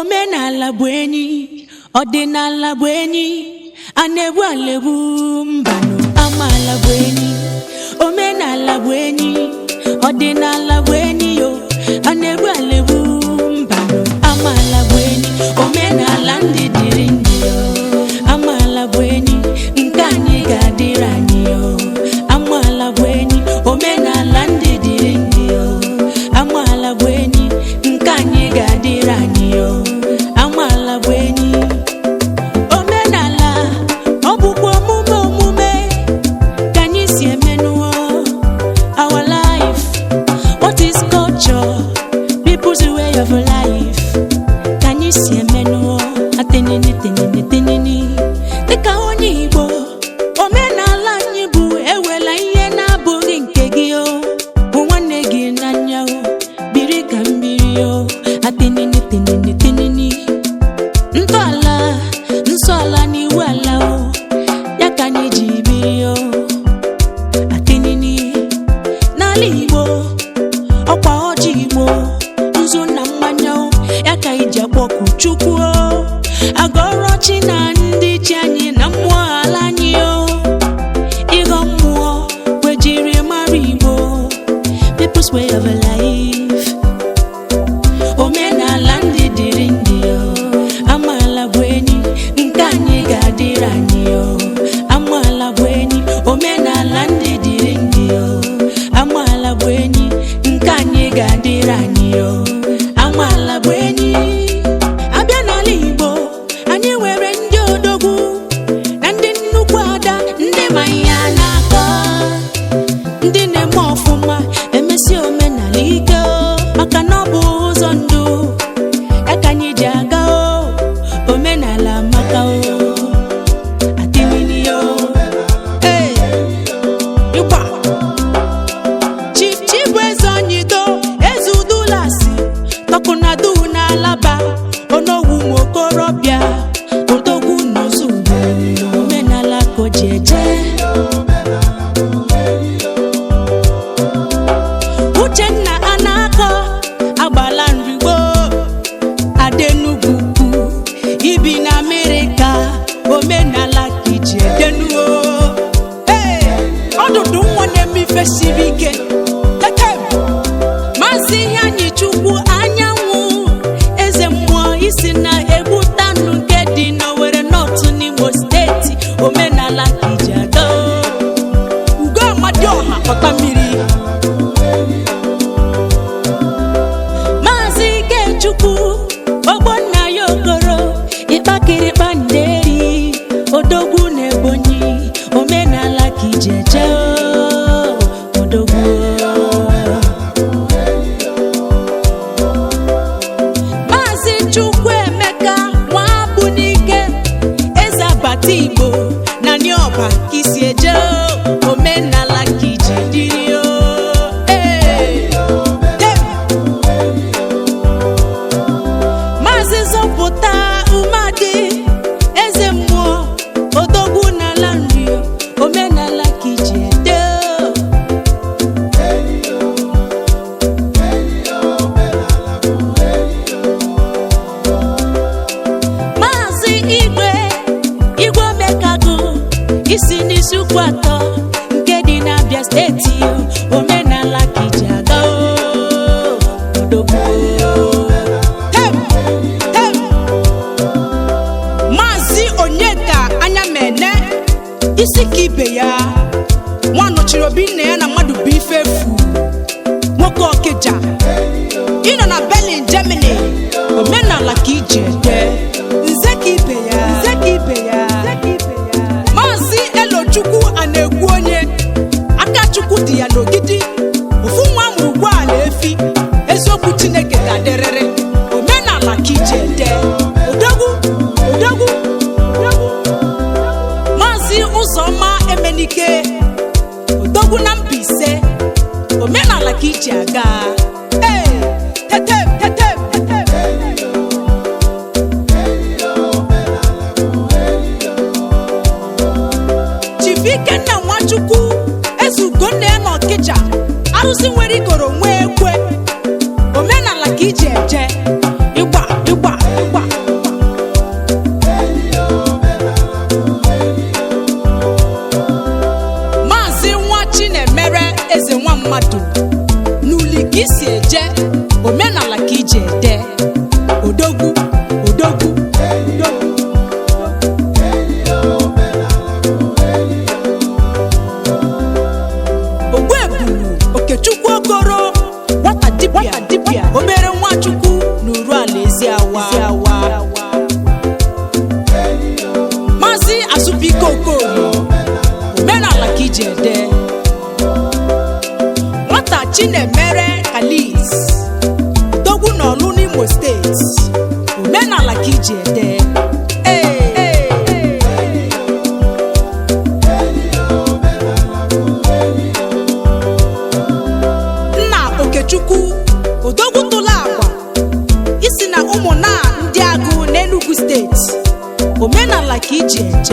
omenala bụ enyi ọdịnala bụ enyi a na-egbu alegbu mbanụ amaala bụ enyi omenala bụ enyi ọdịnala bụ enyi yo a na-egbu alegbu mbanụ amaala bụ enyi omenala ndị dịrị ndị yo amaala bụ enyi nke anyị ga-adịrị anyị yo amaala bụ enyi omenala ndị dịrị ndị yo amaala bụ enyi nke anyị ga-adịrị anyị yo amaala bụ enyi omenala ọ bụkwa omume omume ka anyị si emenụọ our life what is culture people's way of life ka anyị si emenụọ atenini tenini tenini dịka onye igbo omenala anyị bụ ewela ihe na-abụghị nke gị o hụ nwanne gị n'anya o biri ka mmiri o atenini tenini tenini ntọala nsọala n'iwu ala o ya ka anyị ji biri o atenini n'ala igbo ọkwa ọjị igbo nzu na mmanya o ya ka anyị ji akpọku chukwu o agọrọ chi na ndị chi anyị na mmụọ ala anyị o ịghọ mmụọ wejiri mara igbo people's way of life omenala ndị dịrị ndị o amaala bụ enyi nke anyị ga-adịrị anyị o amaala bụ enyi omenala ndị dịrị ndị o amaala bụ enyi nke anyị ga-adịrị anyị o amaala bụ enyi abịa n'ala igbo anyị nwere ndị odogwu na ndị nnukwu ada ndị ma ihe a na-akọ ndị na-eme ọfụma emesi omenala ike o maka na ọ bụ ụzọ ndụ ya ka anyị ji aga o omenala maka o adịmini o ee ịgba chief chief eze onyido eze udulasi tọkụnadu n'alaba onogwu nwokorobịa odogwu n'ozugbo omenala ka o ji eje uchenna anakọ agbala nrigbo adenugwu ukwu ibi na amerịka omenala ka iji edenuo ee ọdụdụ nwa na-eme ife siri ike tetem maazị ihe anyị chukwu anyanwụ eze mmụọ isi na egbutanụ nke dị n'owere nọtụ n'imo steeti omenala ka iji aga ugo amadioha pọta mmiri maazị ikechukwu ogbonna ya okoro ịkpakịrịkpa nderi odogwu na ebonyi omenala ka iji eje o, odogwu maazị chukwuemeka nwabunike eze abata igbo na nioba ka isi eje o, omenala ka iji dịrị o ee dem maazị zọpụta umeadị eze mmụọ odogwu n'ala nri omenala ka iji ede maazị igwe igwe omekagụ isi n'isi ukwu atọ nke dị n'abịa steeti omenala ka iji aga o, odogwu Tem! Tem! maazị onyeka anya mene isi ka ibe ya nwa nọchiri obi nna ya na mmadụ bụ ife efu nwoke ọkịja ịnọ na berlin germany omenala ka iji ede nze ka ibe ya nze ka ibe ya maazị elochukwu a na-ekwu onye aka chukwu dị ya n'ogidi ofu nwa amụrụ ugboala efi eziokwu chineke ga-adịrịrị omenala ka iji ede odogwu odogwu odogwu maazị ụzọma emenike odogwu na Mbaise omenala ka iji aga ee tetem tetem tetem chief ikenna nwachukwu eze ugonna ya na ọkịja arụsị nwere igoro nwee ekwe omenala ka iji eje ịgba ịgba ịgba awa maazị azụbike okoye omenala ka iji ede nwata chinemere kalis dogwu n'ọlụ n'imo steeti omenala ka iji ede Ee, ee, ee. nna okechukwu odogwu tụla agwa isi na ụmụnna ndị agụ n'enugu steeti omenala ka iji eje